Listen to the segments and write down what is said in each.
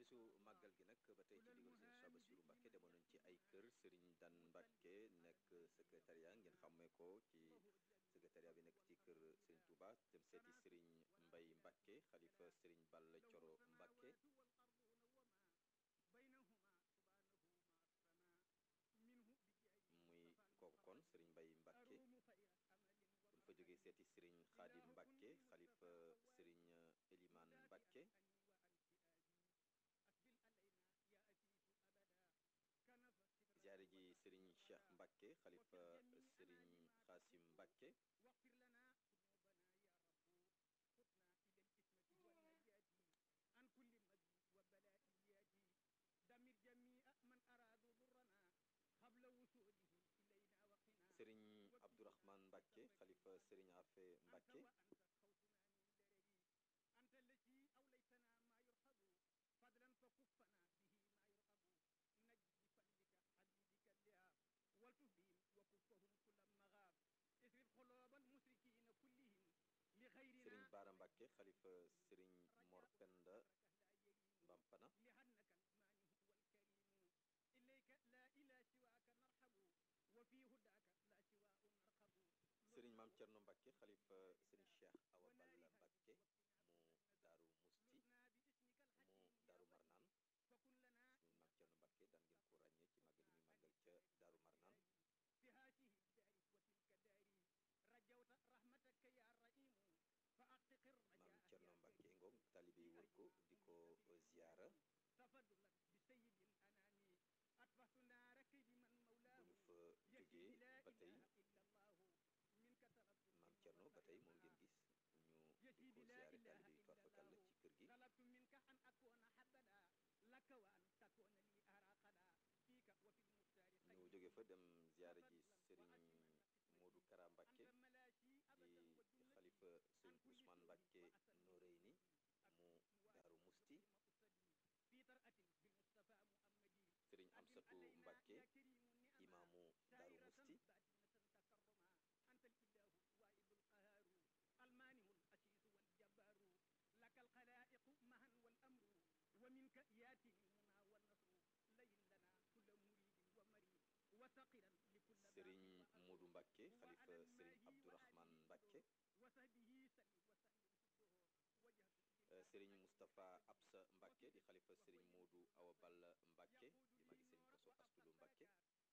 bisu màggal gi nag ba tey ci ndigal sëriñ Cheikh Bassirou Mbacké demoon nañ ci ay kër sëriñ Dan Mbacké nekk secrétariat ngeen xàmmee ko ci secrétariat bi nekk ci kër sëriñ Touba dem seeti sëriñ Mbay Mbacké xalifa sëriñ Balla Coro Mbacké muy kooku kon sëriñ Mbay Mbacké buñ fa jógee seeti sëriñ Xaadim Mbacké xalifa sëriñ Eliman Mbacké ziyaare ji sëriñ Cheikh Mbacké xalifa sëriñ Xaasim Mbacké sëriñ Abdourahman Mbacké xalifa sëriñ Afe Mbacké sëriñ Baara Mbacké xalifa sëriñ Mor Penda Mbampana sëriñ Maam Cerno Mbacké xalifa sëriñ Cheikh Awa Balla Mbacké mu Daaru Musti mu Daaru Marnaan sëriñ Maam Cerno Mbacké daan ngeen ko ràññee ci màggal yi muy màggal ca Daaru Marnaan maam Cerno Mbacké ngoog taalibe yi wër ko di ko ziyaara bu ñu fa jógee ba tey maam Cerno ba tey moom ngeen gis ñu di ko ziyaare taalibe yi farfakal la ci kër gi ñu jóge fa dem ziyaare ji sëriñ Modou Kara Mbacké di xalifa sëriñ Ousmane Mbacké Noreyni mu Daaru Musti sëriñ Amsatu Mbacké imaamu Daaru Musti sëriñ Modou Mbacké xalifa sëriñ Abdourahman Mbacké sëriñ Moustapha Absa Mbacké di xalifa sëriñ Modou Awa Balla Mbacké di magi sëriñ Koso Astulu Mbacké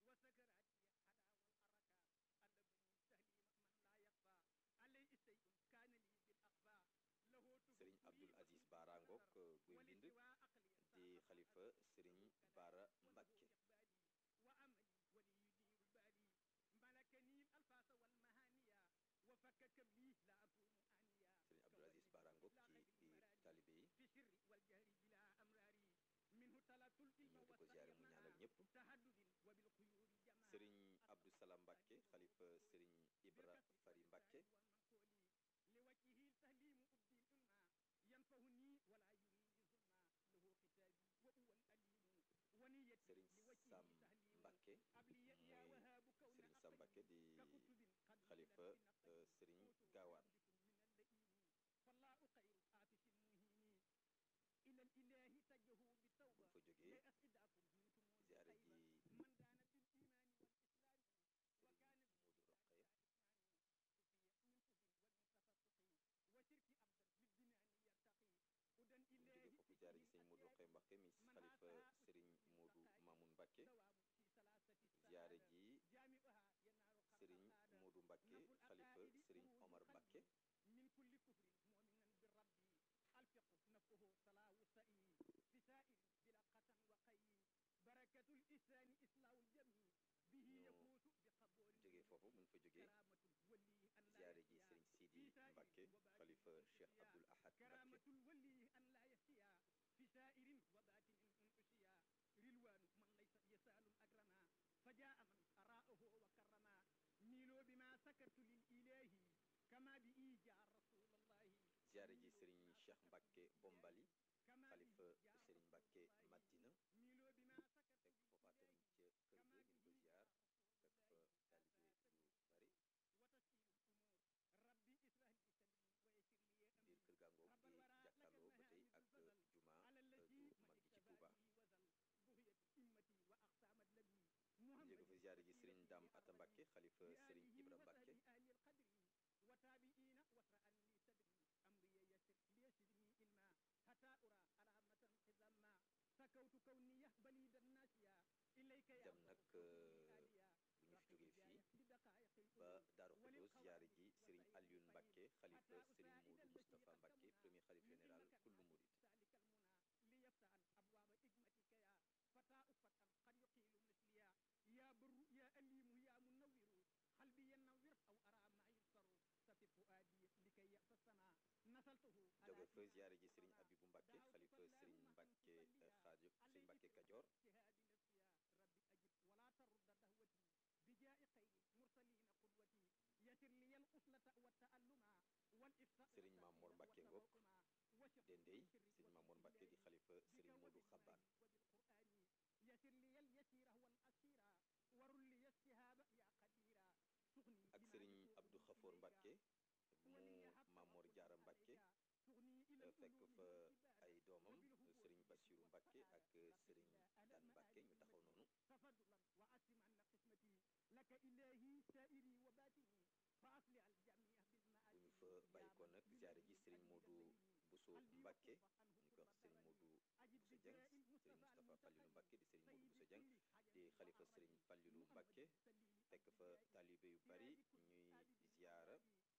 sëriñ Abdoul Aziz Bara Ngok guy mbind di xalifa sëriñ Bara Mbacké sëriñ Abdoul Aziz Bara Ngok ci biir taalibe yi ñëw di ko ziyaare mu ñaanal ñëpp sëriñ Abdou Salam Mbacké xalifa sëriñ Ibra Fari Mbacké sëriñ Sam Mbacké muy sëriñ Sam Mbacké di xalifa sëriñ Gaawaan buñ fa jógee ziyaare ji sëriñ Modou Rokhaya buñ jógee foofu ziyaare ji sëriñ Modou Rokhaya Mbacké mi xalifa sëriñ Modou Mamoun Mbacké ziyaare ji sëriñ Modou Mbacké xalifa sëriñ Omar Mbacké ñu jógee foofu buñ fa jógee ziyaare ji sëriñ Sidi Mbacké xalifa Cheikh Abdoul Ahad Mbacké ziyaare ji sëriñ Cheikh Mbacké Bombali xalifa sëriñ Mbacké Madina fekk foofa tamit ca kër ga ñu ko ziyaar fekk fa taalibe yu bari biir kër gaa ngoog di jàkkaarloo ba tey ak juma ju mag ji ci sëriñ Ibra Mbacke dem nag bu ñu fi jógee fii ba Daaru Xudoos ziyaare ji sëriñ Alioune Mbacke xalifa sëriñ Modou Moustapha Mbacke premier xalif général kullu murid jóge fa ziyaare ji sëriñ Abibu Mbacke xalifa sëriñ Mbacke Xaadim sëriñ Mbacke Kajoor sëriñ Mamor Mbacke Ngok Dendey sëriñ Mamor Mbacke di xalifa sëriñ Modou Xabbaan ak sëriñ Abdou Khafour Mbacke mu Mamor Jaara Mbacke fekk fa ay doomam sëriñ Bassirou Mbacke ak sëriñ Dan Mbacke ñu taxaw noonu bu ñu fa bàyyi ko nag ziyaare ji sëriñ Modou Bousso Mbacke ñu koy wax sëriñ Modou Bousso Dieng sëriñ Moustapha Fallilou Mbacke di sëriñ Modou Bousso Dieng di xalifa sëriñ Fallilou Mbacke fekk fa taalibe yu bari ñuy ziyaara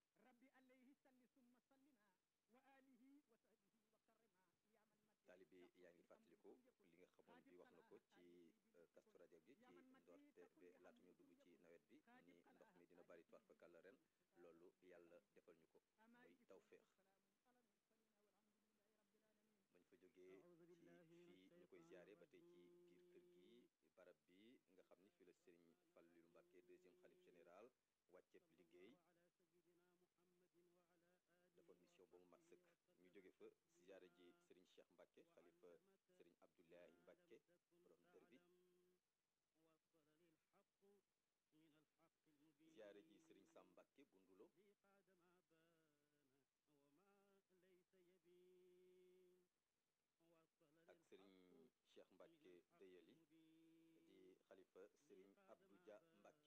taalibe yaa ngi fàttaliku li nga xamoon bi wax na ko ci Kazu Rajab bi ci ndoorte bi laata ñu dugg ci nawet bi ni ndox mi dina bari toir fa kàlla ren loolu yàlla defal ñu ko muy tawféex mañ fa jógee ci fii ñu koy ziyaare ba tey ci biir kër gi barab bi nga xam ni fi la sëriñ Fallilou Mbacke deuxième xalif général wàcceeb liggéey defoon mission ba mu mat sëkk ñu jóge fa ziyaare ji sëriñ Cheikh Mbacke xalifa sëriñ Abdoulaye Mbacke borom dër bi ziyaare ji sëriñ Sam Mbacke bu Ndulo ak sëriñ Cheikh Mbacke Deyeli di xalifa sëriñ Abdou Dia Mbacke